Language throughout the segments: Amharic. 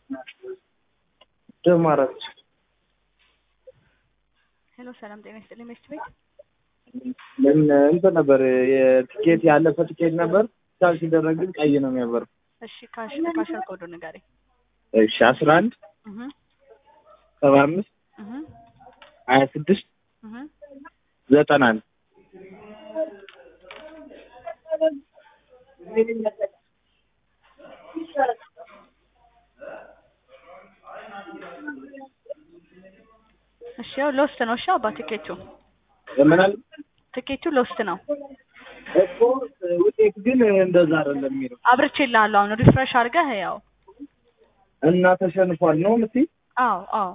ደማራች ሄሎ ሰላም ጤና ይስጥልኝ መስት ቤት ምን እንትን ነበር የትኬት ያለፈ ትኬት ነበር ቻል ሲደረግ ግን ቀይ ነው የሚያበረው። እሺ ካሽ ካሸር ኮዱ ንገረኝ እሺ አስራ አንድ እህ ሰባ አምስት እህ ሀያ ስድስት እህ ዘጠና አንድ እሺ ያው ሎስት ነው። እሺ አባ ትኬቱ ምናል ትኬቱ ሎስት ነው። እኮ ውጤት ግን እንደዛ አይደለም የሚለው አብርቼልሃለሁ አሁን ሪፍሬሽ አድርገህ ያው እና ተሸንፏል ነው የምትይ? አዎ አዎ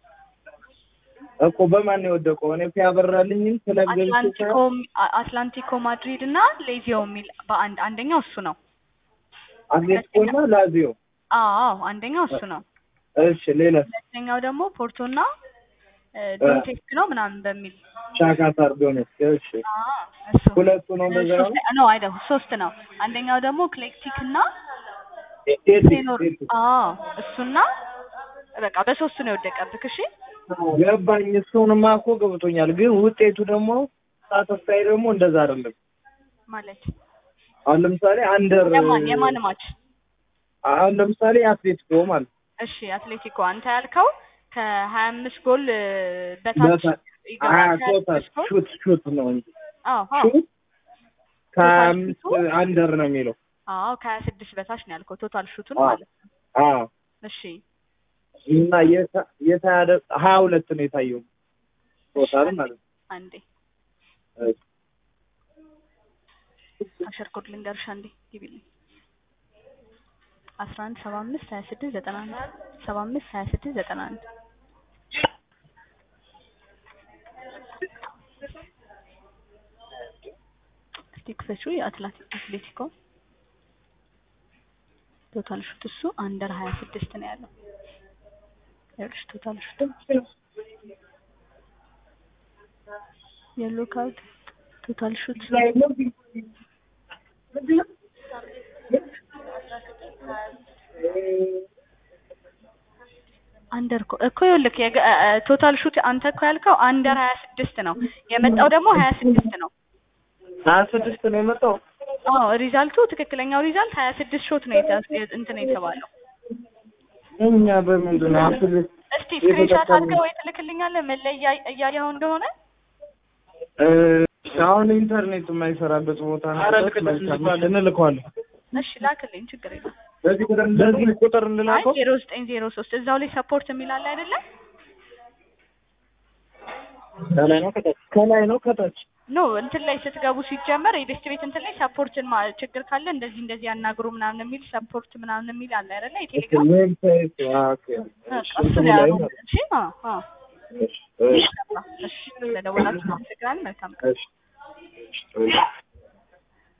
እኮ በማን ነው የወደቀው? እኔ እኮ ያበራልኝም ስለገብቼ አትላንቲኮ አትላንቲኮ ማድሪድ እና ሌዚዮ የሚል በአንድ አንደኛው እሱ ነው። አትሌቲኮ እና ላዚዮ። አዎ አንደኛው እሱ ነው። እሺ ሌላስ? ሁለተኛው ደግሞ ፖርቶ እና ዶንቴስክ ነው ምናምን በሚል ሻካታር ዶኔትስክ። እሺ አዎ እሱ ሁለቱ ነው እንደዛ ነው። ሶስት ነው አይደል? ሶስት ነው። አንደኛው ደግሞ ክሌክቲክ እና ቴቲክ ቴኖር ቴቲክ አዎ እሱና በቃ በሶስቱ ነው የወደቀብክ። እሺ ገባኝ። እሱንማ እኮ ገብቶኛል። ግን ውጤቱ ደግሞ ሳተስታይ ደግሞ እንደዛ አይደለም። ማለት አሁን ለምሳሌ አንደር የማን የማን ማች? አሁን ለምሳሌ አትሌቲኮ ማለት እሺ አትሌቲኮ አንተ ያልከው ከሀያ አምስት ጎል በታች በታ- ይገባል። ሀያ ከሀያ ቶታል አምስት ጎል ሹት ሹት ነው እንጂ አዎ አዎ ሹት ከሀያ ቶታል አምስት ሹቱ? አንደር ነው የሚለው። አዎ ከሀያ ስድስት በታች ነው ያልከው ቶታል ሹቱን አዎ። ማለት ነው። አዎ እሺ እና የታ- የታያደ ሀያ ሁለት ነው የታየው ቶታል ማለት ነው። አንዴ እሺ። አሸር ኮድ ልንገርሽ አንዴ ግቢልኝ። አስራ አንድ ሰባ አምስት ሀያ ስድስት ዘጠና አንድ ሰባ አምስት ሀያ ስድስት ዘጠና አንድ እስቲ ክፈችው የአትላቲክ አትሌቲኮ ቶታል ሹት እሱ አንደር ሀያ ስድስት ነው ያለው። ይኸውልሽ ቶታል ሹት የሎ ካርድ ቶታል ሹት አንደር እኮ እኮ ይኸውልህ የገ- እ- እ- ቶታል ሹት አንተ እኮ ያልከው አንደር ሀያ ስድስት ነው የመጣው ደግሞ ሀያ ስድስት ነው። ሀያ ስድስት ነው የመጣው። አዎ ሪዛልቱ ትክክለኛው ሪዛልት ሀያ ስድስት ሾት ነው የተ- የ- እንትን የተባለው። እኛ በምንድን ነው አትሌት እስቲ ስክሪንሻት አድርገህ ወይ ትልክልኛለህ መለያ እያየኸው እንደሆነ እ፣ አሁን ኢንተርኔት የማይሰራበት ቦታ ነው። እንልከዋለን። እሺ ላክልኝ፣ ችግር የለም። በዚህ ቁጥር በዚህ ቁጥር አይ እንላከው። ዜሮ ዘጠኝ ዜሮ ሶስት እዛው ላይ ሰፖርት የሚል አለ አይደለ? ከላይ ነው ከታች? ከላይ ነው ከታች? ኖ እንትን ላይ ስትገቡ ሲጀመር የቤስት ቤት እንትን ላይ ሰፖርትን ማ- ችግር ካለ እንደዚህ እንደዚህ ያናግሩ ምናምን የሚል ሰፖርት ምናምን የሚል አለ አይደለ? የቴሌግራም ዌብሳይት ኦኬ። በቃ እሺ፣ እሱ እንትኑ ላይ ላይ አድርጉ። ማለት እሺ አዎ አዎ ነው። እሺ፣ እሺ፣ እሺ ስለደወላችሁ አመሰግናለሁ። መልካም ቀን። እሺ፣ እሺ።